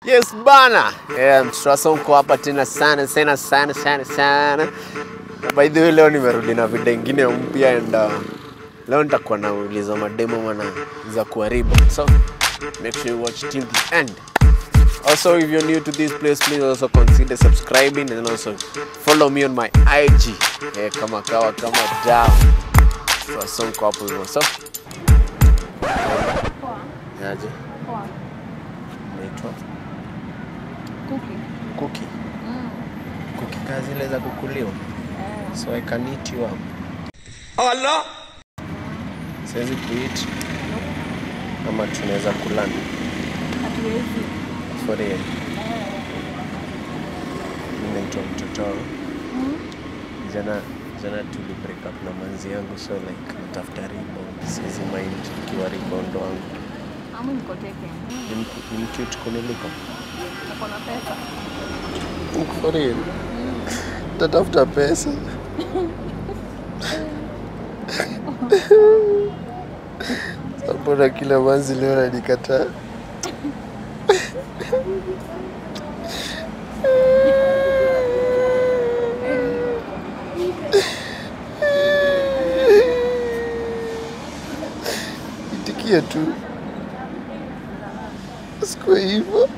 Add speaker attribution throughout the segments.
Speaker 1: Yes bana. Yeah, msasa uko hapa tena sana sana sana sana sana. By the way leo nimerudi na video ingine mpya and uh, leo nitakuwa nauliza mademo mana za kuharibu. So make sure you watch till the end. Also, if you're new to this place, please also consider subscribing and also follow me on my IG. Yeah, kama kawa kama dawa. So, so niko hapo hivyo. So,
Speaker 2: Poa.
Speaker 1: yaje?
Speaker 2: Poa.
Speaker 1: Naitwa
Speaker 2: Kuki.
Speaker 1: Cookie.
Speaker 2: Mm.
Speaker 1: Cookie kazi ile za kukuliwa.
Speaker 2: Eh.
Speaker 1: So I can eat you up.
Speaker 3: Allah
Speaker 1: Siwezi kueat ama tunaweza kulana
Speaker 2: Hatuwezi.
Speaker 1: for real.
Speaker 2: Eh.
Speaker 1: Mimi naitwa mtoto
Speaker 2: Mm.
Speaker 1: jana jana tuli break up na manzi yangu so like natafuta rebound. Siwezi mind ikiwa rebound wangu.
Speaker 2: Amu niko teke.
Speaker 1: Ni mku- ni mcute kuniliko.
Speaker 2: Niko na pesa.
Speaker 1: For real. Tatafuta pesa. Mbona kila manzi leo nanikataa? Itikia tu, sikuwa hivyo.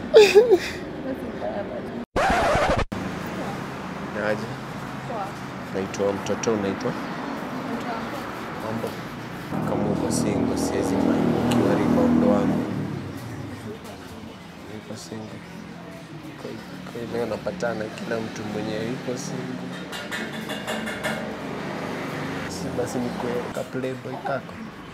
Speaker 1: Naje,
Speaker 2: Poa.
Speaker 1: naitwa mtoto, unaitwa
Speaker 2: Mtu wangu.
Speaker 1: mambo. Kama uko single, siwezi mind ukiwa rebound wangu. Niko single. Kwa kwa leo napatana kila mtu mwenye yuko single. Si basi nikuwe ka playboy kako.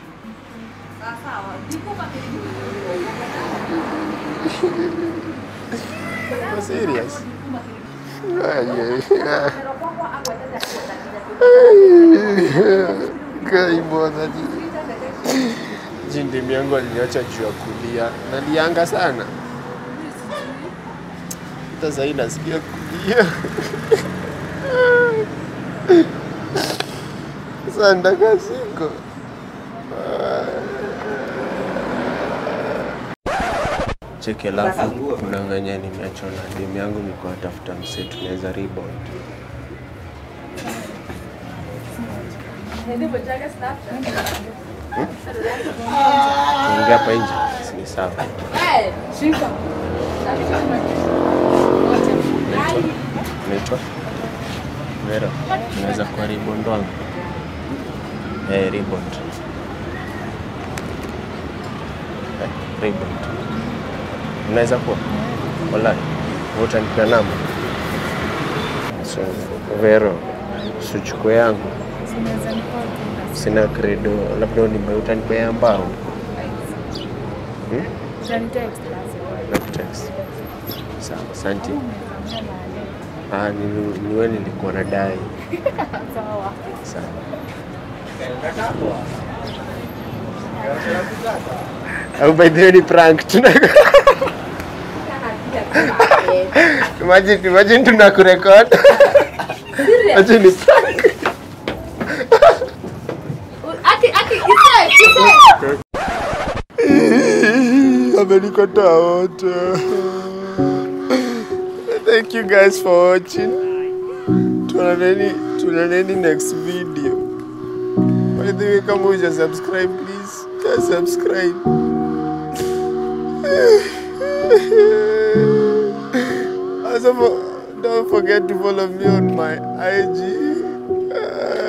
Speaker 1: Uko serious? Ay, ay, ay. Kai bwana ji. Jindimi yangu aliniacha juu ya kulia. Nalianga sana. Hata sahii nasikia kulia. Sasa ndaka siko. Cheki alafu kunanganya nimeachwa na demu yangu niko natafuta msee tunaweza rebound. Tuongea hapa nje, si ni sawa.
Speaker 2: Shika.
Speaker 1: Unaitwa Vera, unaweza kuwa rebound wangu? Eh, rebound. Eh, rebound. Unaweza kuwa? Wallahi. Wewe utanipea namba? So, Vero, usichukue yangu.
Speaker 2: Sinaweza nikoa
Speaker 1: Sina credo, labda unimbe utanipea mbao. Hmm?
Speaker 2: Utanitext basi.
Speaker 1: Nakutext. Sawa, asante. Ah, ni, ni wewe nilikuwa nadai.
Speaker 2: Sawa.
Speaker 1: Sawa. Au by the way ni prank tuna Imagine, imagine tunakurekod. Imagine ni prank.
Speaker 2: Aki, aki, ise, ise.
Speaker 1: Amenikataa wote. Thank you guys for watching. Tuonaneni, tuonaneni next video. By the way, kama huja subscribe please, just subscribe. Also, for- don't forget to follow me on my IG.